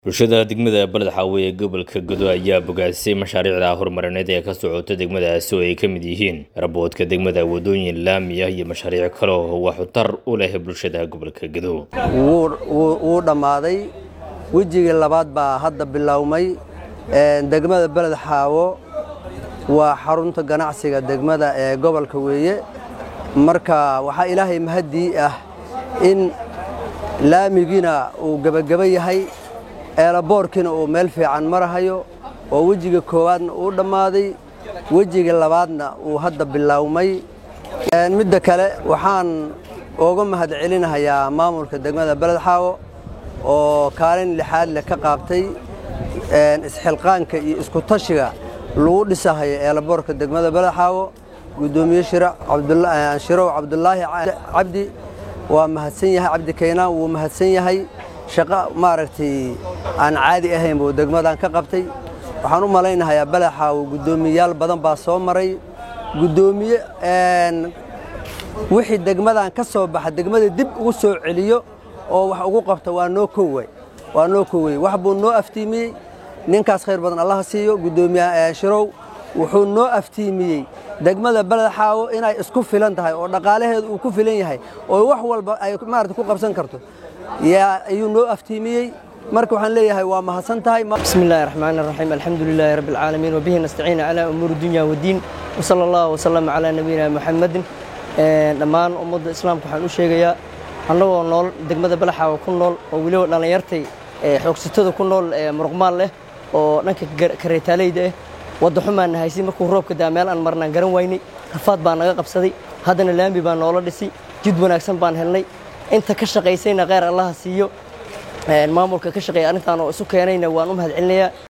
bulshada degmada baledxaawe ee gobolka godo ayaa bogaasay mashaariicda horumarineed ee ka socota degmadaasi oo ay ka mid yihiin raboodka degmada wadooyin laamiya iyo mashaariic kale oo waxutar u leh bulshada gobolka godo wuu dhammaaday wejigii labaad baa hadda bilowmay degmada beled xaawo waa xarunta ganacsiga degmada ee gobolka weeye marka waxaa ilaahay mahaddii ah in laamigiina uu gebageba yahay eelaboorkiina uu meel fiican marahayo oo wejiga koowaadna uu dhammaaday wejiga labaadna uu hadda bilowmay midda kale waxaan uga mahad celinahayaa maamulka degmada beled xaawo oo kaalin lixaad leh ka qaabtay isxilqaanka iyo iskutashiga lagu dhisahayo eelaboorka degmada beled xaawo guddoomiye shirow cabdulaahi cabdi waa mahadsan yahay cabdi kaynaan wuu mahadsan yahay shaqo maaragtay aan caadi ahayn buu degmadan ka qabtay waxaan u malaynahayaa beled xaawo guddoomiyeyaal badan baa soo maray guddoomiye wixii degmadan ka soo baxa degmada dib ugu soo celiyo oo wax ugu qabta waa noo kowey waa noo kowey wax buu noo aftiimiyey ninkaas khayr badan allaha siiyo guddoomiye shirow wuxuu noo aftiimiyey degmada beled xaawo inay isku filan tahay oo dhaqaalaheedu uu ku filan yahay oo wax walba ay maarata ku qabsan karto yaa ayuu noo aftiimiyey marka waxaan leeyahay waa mahadsan tahay bismi illaahi raxmaan raxiim alxamdu lilaahi rabbi alcaalamiin wabihi nastaciina calaa umuuri dunya waddiin wasala allahu wasalam calaa nabiyina muxamadin dhammaan ummadda islaamka waxaan u sheegayaa annagoo nool degmada balaxaawa ku nool oo weliba dhallinyartay xoogsatada ku nool muruqmaal leh oo dhanka kareetaaleyda ah wadda xumaan nahaysi markuu roobka daa meel aan marnaan garan waynay rafaad baa naga qabsaday haddana laambi baa noola dhisi jid wanaagsan baan helnay inta ka shaqaysayna kheyr allaha siiyo maamulka ka shaqeeya arrintaan oo isu keenayna waan u mahad celinayaa